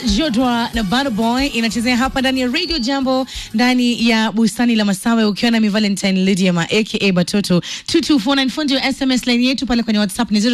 Jodwa na Bad Boy inachezea hapa ndani ya Radio Jambo ndani ya bustani la Masawe, ukiwa na mi Valentine Lydia ma aka Batoto 2249 fundi wa SMS line yetu pale kwenye WhatsApp ni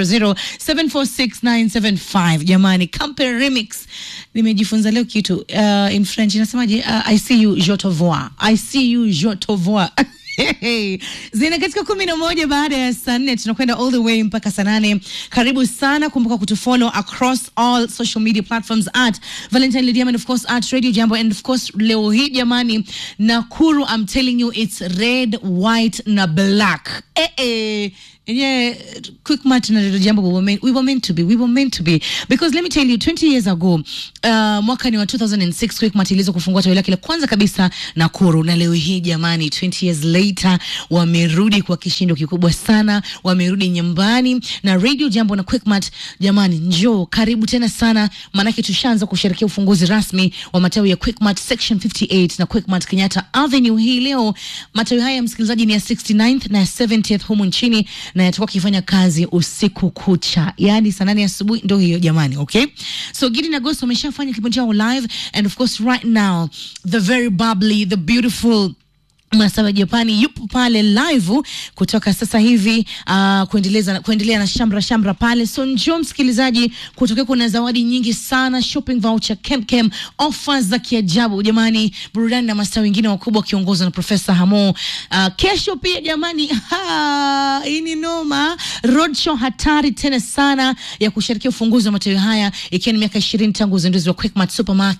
0700746975. Jamani, Camper Remix nimejifunza leo kitu uh, in French inasemaje? Uh, I see you je te vois. I see you je te vois. zina katika kumi na moja baada ya saa nne tunakwenda all the way mpaka saa nane karibu sana kumbuka kutufollow across all social media platforms at valentine Lydia and of course at radio jambo and of course leo hii jamani nakuru i'm telling you it's red white na black eh, eh. Yeah, quick match na Radio Jambo we were, meant, we were meant to be we were meant to be because let me tell you 20 years ago uh, mwaka ni wa 2006 quick match iliweza kufungua tawi lake la kwanza kabisa Nakuru, na leo hii jamani, 20 years later wamerudi kwa kishindo kikubwa sana, wamerudi nyumbani na Radio Jambo na quick match. Jamani, njoo karibu tena sana, maanake tushaanza kusherehekea ufunguzi rasmi wa matawi ya quick match section 58 na quick match Kenyatta Avenue hii leo. Matawi haya msikilizaji ni ya 69th na 70th humu nchini na yatakuwa kifanya kazi usiku kucha, yaani saa nane asubuhi ndo hiyo jamani. Okay, so Gidi na Ghost wameshafanya kipindi chao live and of course right now the very bubbly the beautiful Masawa Japani yupo pale live kutoka sasa hivi uh, kuendeleza kuendelea na shamra shamra pale. So njoo msikilizaji, kutokea kuna zawadi nyingi sana, shopping voucher, kemkem, offers za kiajabu jamani, burudani na mastaa wengine wakubwa wakiongozwa na Profesa Hamo. Uh, kesho pia jamani, ha, hii ni noma, roadshow hatari tena sana ya kusherehekea ufunguzi wa matawi haya, ikiwa ni miaka ishirini tangu uzinduzi wa Quickmart Supermarket